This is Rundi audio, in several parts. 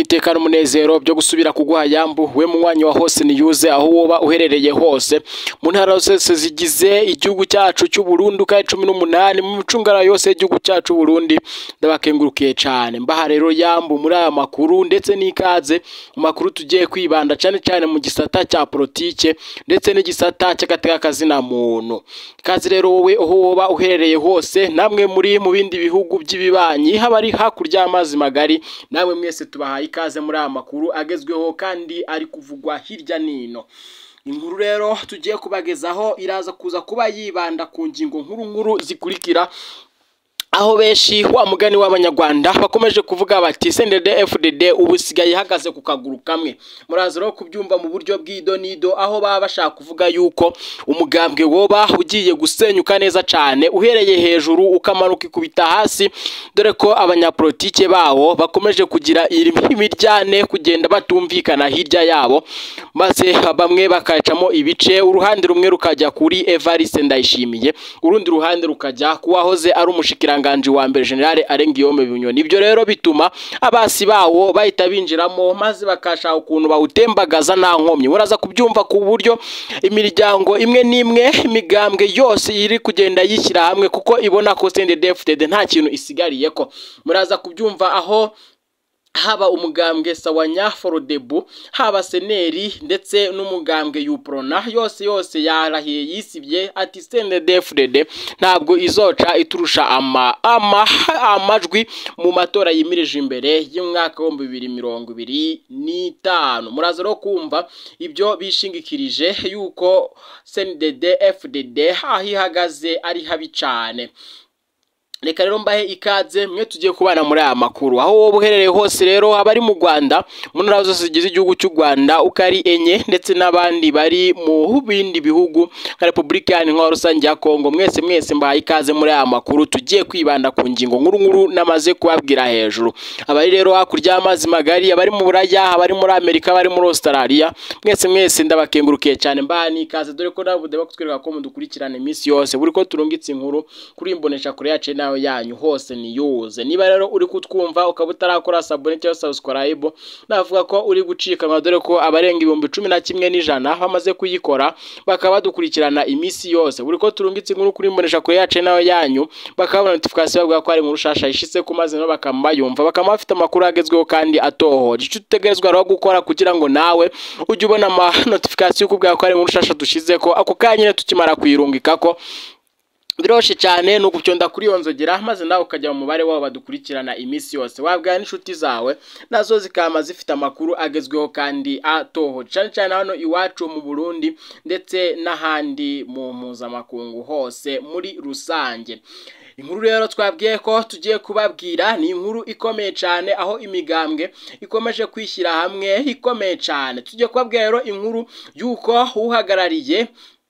iteka n'umunezero byo gusubira kuguha yambu we munywanyi wa hose niyuze aho woba uherereye hose mu ntara zose zigize igihugu cyacu cy'u Burundi uka cumi n'umunani mu micungara yose y'igihugu cyacu Burundi ndabakengurukiye cyane mbaha rero yambu muri aya makuru ndetse n'ikaze mu makuru tugiye kwibanda cyane cyane mu gisata cya politike ndetse n'igisata cy'agateka kazina muntu ikaze rero wowe aho woba uherereye hose namwe muri mu bindi bihugu by'ibibanyi haba ari hakurya y'amazi magari namwe mwese tubahaye ikaze muri aya makuru agezweho kandi ari kuvugwa hirya n'ino inkuru rero tugiye kubagezaho iraza kuza kuba yibanda ku ngingo nkuru nkuru zikurikira aho benshi wa mugani w'abanyarwanda bakomeje kuvuga bati sendede fdd ubu isigaye ihagaze ku kaguru kamwe muraza rero kubyumva mu buryo bw'idonido aho baba bashaka kuvuga yuko umugambwe woba ugiye gusenyuka neza cyane uhereye hejuru ukamanuka ikubita hasi dore ko abanyapolitike bawo bakomeje kugira imiryane kugenda batumvikana hirya yabo maze bamwe bakacamo ibice uruhande rumwe rukajya kuri evariste ndayishimiye urundi ruhande rukajya ku wahoze ari umushikiranganji wa mbere generale arengiyome binyoni ibyo rero bituma abasi bawo bahita binjiramo maze bakashaka ukuntu bawutembagaza nta nkomyi muraza kubyumva ku buryo imiryango imwe n'imwe imigambwe yose iri kugenda yishyira hamwe kuko ibona ko sendedefutede nta kintu isigariye ko muraza kubyumva aho haba umugambwe sawanya forodebu haba seneri ndetse n'umugambwe yuprona yose yose yarahiye yisibye ati sendedefudede ntabwo izoca iturusha ama ama amajwi mu matora yimirije imbere y'umwaka w'ibihumbi bibiri mirongo ibiri n'itanu muraza no kumva ibyo bishingikirije yuko sendedefuded aho ihagaze ari habi cyane reka rero mbahe ikaze mwe tugiye kubana muri aya makuru aho wowe uherereye hose rero abari mu rwanda mu ntara zose zigize igihugu cy'u rwanda uko ari enye ndetse n'abandi bari mu bindi bihugu nka repubulika iharanira rusange ya kongo mwese mwese mbahaye ikaze muri aya makuru tugiye kwibanda ku ngingo nkuru nkuru namaze kubabwira hejuru abari rero hakurya y'amazi magari abari mu buraya abari muri amerika abari muri australia mwese mwese ndabakengurukiye cyane mbaha n'ikaze dore ko nawe budeba kutwereka ko mudukurikirana iminsi yose buri ko turungitse inkuru kuri imbonesha kure yacu nawe yanyu hose niyuze niba rero uri kutwumva ukaba utarakora sabone cyangwa subscribe navuga ko uri gucikanwa dore ko abarenga ibihumbi cumi na kimwe n'ijana bamaze kuyikora bakaba badukurikirana iminsi yose buri ko turungitse inkuru kuri mbonesha kure yacu nawe yanyu bakabona notification bavuga ko ari inkuru shasha ishitse ku mazi nabo bakaba bayumva bakaba bafite amakuru agezweho kandi atohoje icyo utegerezwa rero gukora kugira ngo nawe ujye ubona ama notification ukubwira ko ari inkuru shasha dushize ko ako kanya tukimara kuyirungika ko biroshe cyane ni ugucyonda kuri iyo nzogera maze nawe ukajya mu mubare wabo badukurikirana iminsi yose wabwira n'inshuti zawe nazo zikaba zifite amakuru agezweho kandi atohoje cyane cyane hano iwacu mu burundi ndetse n'ahandi mu mpuzamakungu hose muri rusange inkuru rero twabwiye ko tugiye kubabwira ni inkuru ikomeye cyane aho imigambwe ikomeje kwishyira hamwe ikomeye cyane tugiye kubabwira rero inkuru y'uko uhagarariye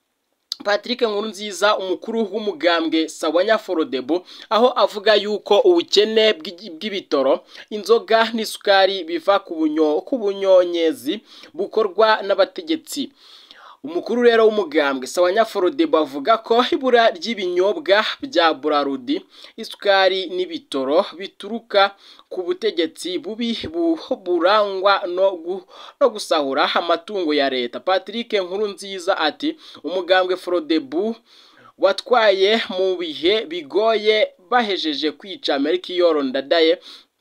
Patrick Nkurunziza umukuru w'umugambwe Sawanya Forodebo aho avuga yuko ubukene bw'ibitoro inzoga n'isukari biva ku bunyo ku bunyonyezi bukorwa n'abategetsi umukuru rero w'umugambwe Sawanya Forodebo avuga ko ibura ry'ibinyobwa bya Burarudi isukari n'ibitoro bituruka ku butegetsi bubi burangwa no gusahura amatungo ya leta Patrick Nkurunziza ati umugambwe Frodebu watwaye mu bihe bigoye bahejeje kwica Melchior Ndadaye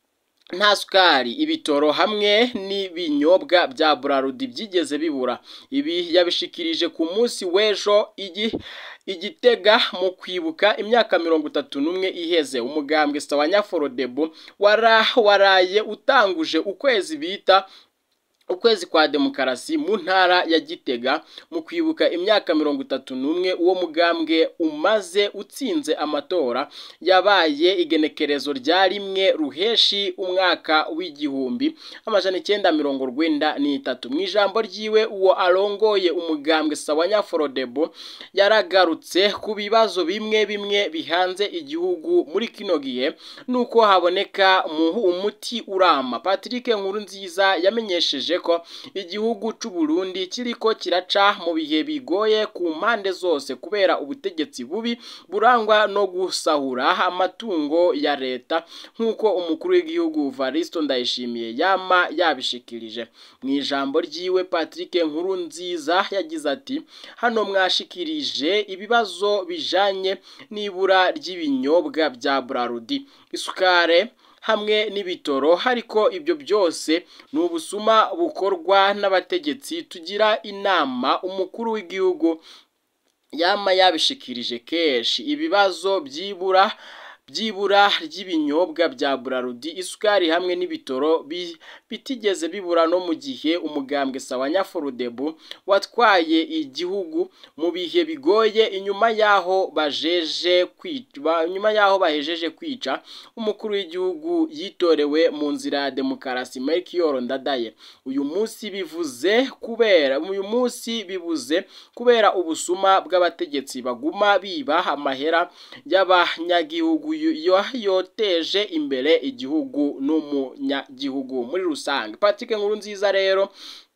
nta sukari ibitoro hamwe n'ibinyobwa bya burarudi byigeze bibura ibi yabishikirije ku munsi w'ejo igitega mu kwibuka imyaka mirongo itatu n'umwe iheze umugambwe sawanya forodebo waraye utanguje ukwezi bita ukwezi kwa demokarasi mu ntara ya gitega mu kwibuka imyaka mirongo itatu n'umwe uwo mugambwe umaze utsinze amatora yabaye igenekerezo rya rimwe ruheshi umwaka w'igihumbi amajana icyenda mirongo rwenda n'itatu mu ijambo ryiwe uwo arongoye umugambwe sawanya forodebo yaragarutse ku bibazo bimwe bimwe bihanze igihugu muri kino gihe nuko haboneka umuti urama patrick nkurunziza yamenyesheje yashikirije ko igihugu c'u Burundi kiriko kiraca mu bihe bigoye ku mpande zose kubera ubutegetsi bubi burangwa no gusahura amatungo ya leta nk'uko umukuru w'igihugu Varisto Ndayishimiye yama yabishikirije mu ijambo ryiwe Patrick Nkurunziza yagize ati hano mwashikirije ibibazo bijanye n'ibura ry'ibinyobwa bya Brarudi isukare hamwe n'ibitoro ariko ibyo byose ni ubusuma bukorwa n'abategetsi tugira inama umukuru w'igihugu yama yabishikirije kenshi ibibazo byibura byibura ry'ibinyobwa bya Brarudi isukari hamwe n'ibitoro bitigeze bibura no mu gihe umugambwe sawa Nyaforudebu watwaye igihugu mu bihe bigoye inyuma yaho bajeje kwica nyuma yaho bahejeje kwica umukuru w'igihugu yitorewe mu nzira ya demokarasi Melchior Ndadaye uyu munsi bivuze kubera uyu munsi bibuze kubera ubusuma bw'abategetsi baguma biba amahera y'abanyagihugu yoteje imbere igihugu n'umunyagihugu muri rusange Patrick Nkurunziza rero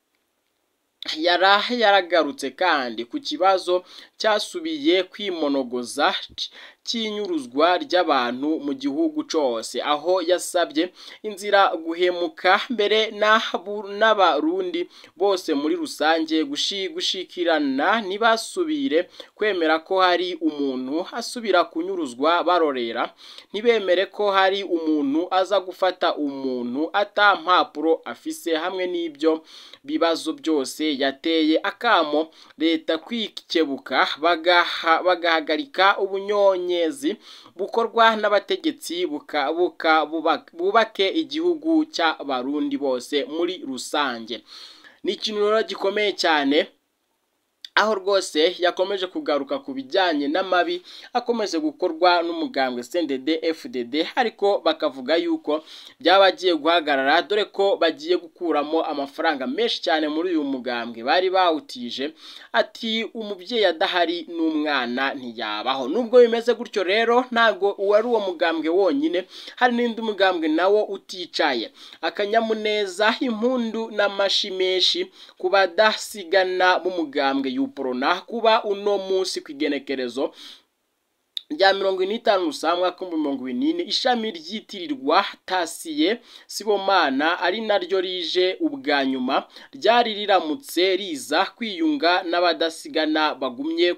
yara yaragarutse kandi ku kibazo cyasubiye kwimonogoza cy'inyuruzwa ry'abantu mu gihugu cyose aho yasabye inzira guhemuka mbere n'abarundi bose muri rusange gushikirana ntibasubire kwemera ko hari umuntu asubira kunyuruzwa barorera ntibemere ko hari umuntu aza gufata umuntu ata mpapuro afise hamwe n'ibyo bibazo byose yateye akamo leta kwikebuka bagahagarika ubunyonyezi bukorwa n'abategetsi bubake igihugu cy'abarundi bose muri rusange ni ikintu rero gikomeye cyane aho rwose yakomeje kugaruka ku bijyanye n'amabi akomeje gukorwa n'umugambwe CNDD FDD ariko bakavuga yuko byaba bagiye guhagarara dore ko bagiye gukuramo amafaranga menshi cyane muri uyu mugambwe bari bawutije ati umubyeyi adahari n'umwana ntiyabaho nubwo bimeze gutyo rero ntabwo uwari uwo mugambwe wonyine hari n'indi mugambwe nawo uticaye akanyamuneza impundu n'amashi menshi ku badasigana b'umugambwe yuporona kuba uno munsi ku igenekerezo rya mirongo ine n'itanu rusamwa kumbi mirongo inini ishami ryitirirwa tasiye sibomana ari naryo rije ubwa nyuma ryari riramutse riza kwiyunga n'abadasigana bagumye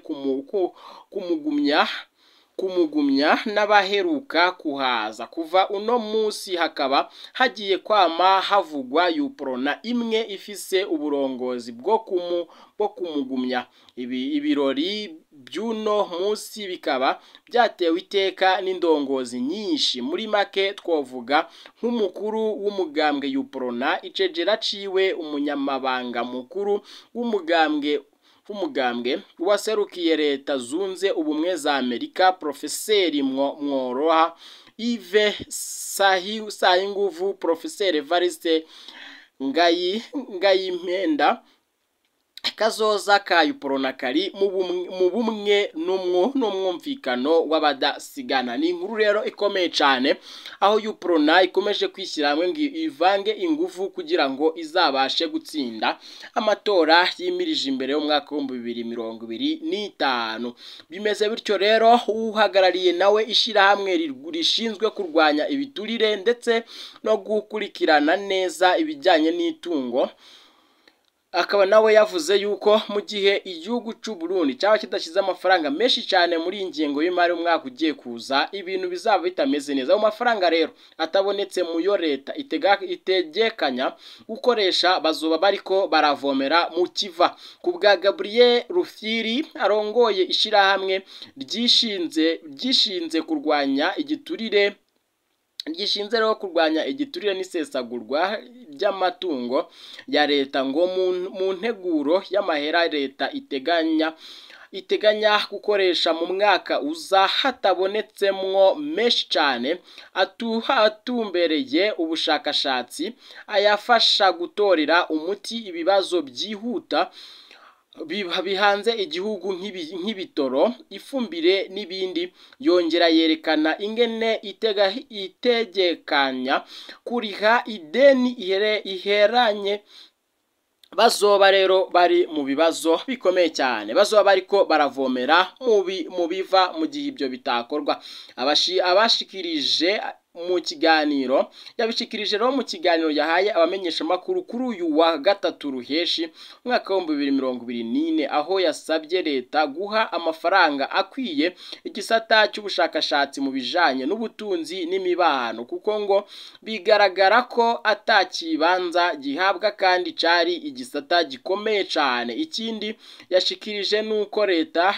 kumugumya kumugumya n'abaheruka kuhaza kuva uno munsi hakaba hagiye kwama havugwa yuporona imwe ifise uburongozi bwo kumu bwo kumugumya ibi ibirori by'uno munsi bikaba byatewe iteka n'indongozi nyinshi muri make twavuga nk'umukuru w'umugambwe yuporona icegera ciwe umunyamabanga mukuru w'umugambwe w'umugambwe waserukiye leta zunze ubumwe za amerika profeseri mworoha ive sayinguvu profeseri evariste ngayi ngayimpenda kazoza ka yuporona kari mu bumwe n'umwumvikano w'abadasigana ni inkuru rero ikomeye cyane aho yuporona ikomeje kwishyira hamwe ngo ivange ingufu kugira ngo izabashe gutsinda amatora yimirije imbere y'umwaka w'ibihumbi bibiri mirongo ibiri n'itanu bimeze bityo rero uhagarariye nawe ishyirahamwe rishinzwe kurwanya ibiturire ndetse no gukurikirana neza ibijyanye n'itungo akaba nawe yavuze yuko mu gihe igihugu cy'u Burundi cyaba kidashyize amafaranga menshi cyane muri iyi ngengo y'imari umwaka ugiye kuza ibintu bizaba bitameze neza ayo mafaranga rero atabonetse mu yo leta itegekanya gukoresha bazoba bariko baravomera mu kiva ku bwa Gabriel Rufyiri arongoye ishyirahamwe ryishinze ryishinze kurwanya igiturire gishinze rero kurwanya igiturire n'isesagurwa ry'amatungo ya leta ngo mu nteguro y'amahera leta iteganya iteganya gukoresha mu mwaka uza hatabonetsemwo menshi cyane atumbereye ubushakashatsi ayafasha gutorera umuti ibibazo byihuta bihanze igihugu nk'ibitoro ifumbire n'ibindi yongera yerekana ingene itegekanya kuriha ideni iheranye bazoba rero bari mu bibazo bikomeye cyane bazoba bariko baravomera mu biva mu gihe ibyo bitakorwa abashikirije mu kiganiro yabishikirije rero mu kiganiro yahaye abamenyeshamakuru kuri uyu wa gatatu ruheshi umwaka w'ibihumbi bibiri mirongo ibiri n'ine aho yasabye leta guha amafaranga akwiye igisata cy'ubushakashatsi mu bijanye n'ubutunzi n'imibano kuko ngo bigaragara ko atakibanza gihabwa kandi cari igisata gikomeye cyane ikindi yashikirije nuko leta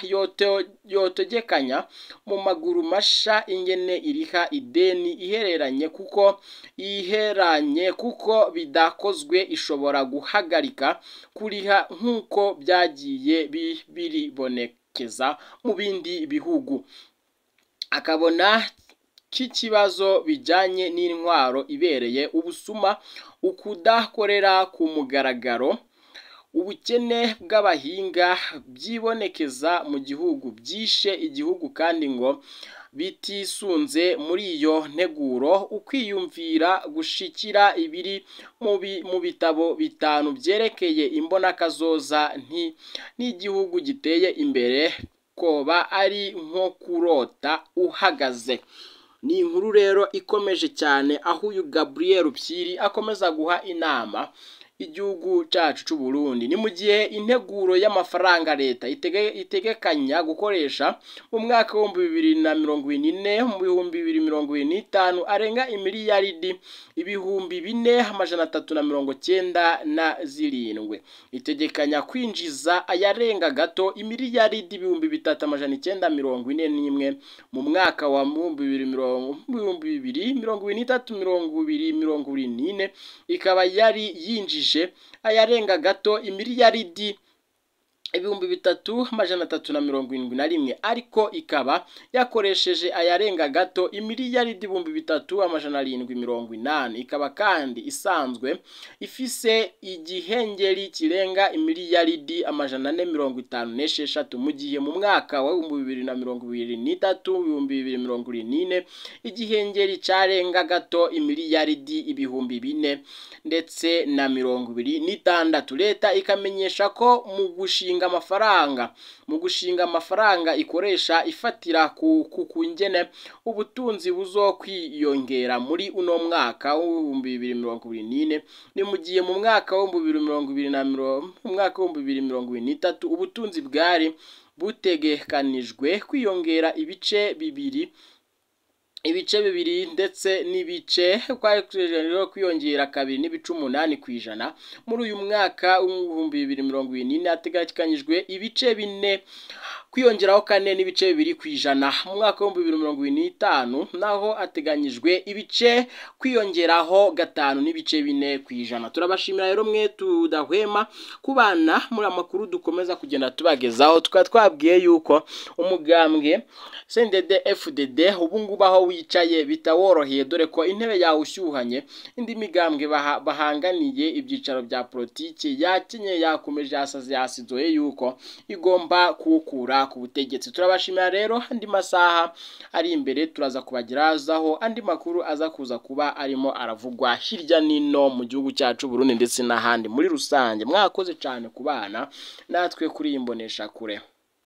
yotegekanya mu maguru masha ingene iriha ideni ihereranye kuko iheranye kuko bidakozwe ishobora guhagarika kuriha nk'uko byagiye biribonekeza mu bindi bihugu akabona k'ikibazo bijyanye n'intwaro ibereye ubusuma ukudakorera ku mugaragaro ubukene bw'abahinga byibonekeza mu gihugu byishe igihugu kandi ngo bitisunze muri iyo nteguro ukwiyumvira gushikira ibiri mu bitabo bitanu byerekeye imbonakazoza n'igihugu giteye imbere koba ari nko kurota uhagaze ni inkuru rero ikomeje cyane aho uyu Gabriel Pyiri akomeza guha inama igihugu cyacu cy'u Burundi ni mu gihe integuro y'amafaranga leta itegekanya gukoresha mu mwaka w'ibihumbi bibiri na mirongo ine mu bihumbi bibiri mirongo ine n'itanu arenga imiliyaridi ibihumbi bine amajana atatu na mirongo cyenda na zirindwi itegekanya kwinjiza ayarenga gato imiliyaridi ibihumbi bitatu amajana icyenda mirongo ine n'imwe mu mwaka wa bibiri mirongo bibiri mirongo ibiri n'itatu mirongo ibiri mirongo ibiri n'ine ikaba yari yinjije ayarenga gato imiliyaridi ibihumbi bitatu amajana atatu na mirongo irindwi na rimwe ariko ikaba yakoresheje ayarenga gato imiliyaridi ibihumbi bitatu amajana arindwi mirongo inani ikaba kandi isanzwe ifise igihengeri kirenga imiliyaridi amajana ane mirongo itanu n'esheshatu mu gihe mu mwaka wa ibihumbi bibiri na mirongo ibiri n'itatu ibihumbi bibiri mirongo irindwi n'ine igihengeri cyarenga gato imiliyaridi ibihumbi bine ndetse na mirongo ibiri n'itandatu leta ikamenyesha ko mu gushinga amafaranga mu gushinga amafaranga ikoresha ifatira ku kungene ubutunzi buzokwiyongera muri uno mwaka w'ibihumbi bibiri mirongo ibiri n'ine ni mu gihe mu mwaka w'ibihumbi bibiri mirongo ibiri na mirongo mu mwaka w'ibihumbi bibiri mirongo ibiri n'itatu ubutunzi bwari butegekanijwe kwiyongera ibice bibiri ibice bibiri ndetse n'ibice rero kwiyongera kabiri n'ibice umunani ku ijana muri uyu mwaka w'ibihumbi bibiri mirongo ibiri n'ine hateganyijwe ibice bine kwiyongeraho kane n'ibice bibiri ku ijana mu mwaka w'ibihumbi bibiri mirongo ibiri n'itanu naho hateganyijwe ibice kwiyongeraho gatanu n'ibice bine ku ijana turabashimira rero mwe tudahwema kubana muri amakuru dukomeza kugenda tubagezaho tukaba twabwiye yuko umugambwe sendede fdd ubu ngubu aho wicaye bitaworoheye dore ko intebe yawe ushyuhanye indi migambwe bahanganiye ibyicaro bya politiki yakenyeye yakomeje yasaze yasizoye yuko igomba kuwukura ku butegetsi turabashimira rero andi masaha ari imbere turaza kubagerazaho andi makuru aza kuza kuba arimo aravugwa hirya n'ino mu gihugu cyacu Burundi ndetse n'ahandi muri rusange mwakoze cyane ku bana natwe kuri iyi mboneshakure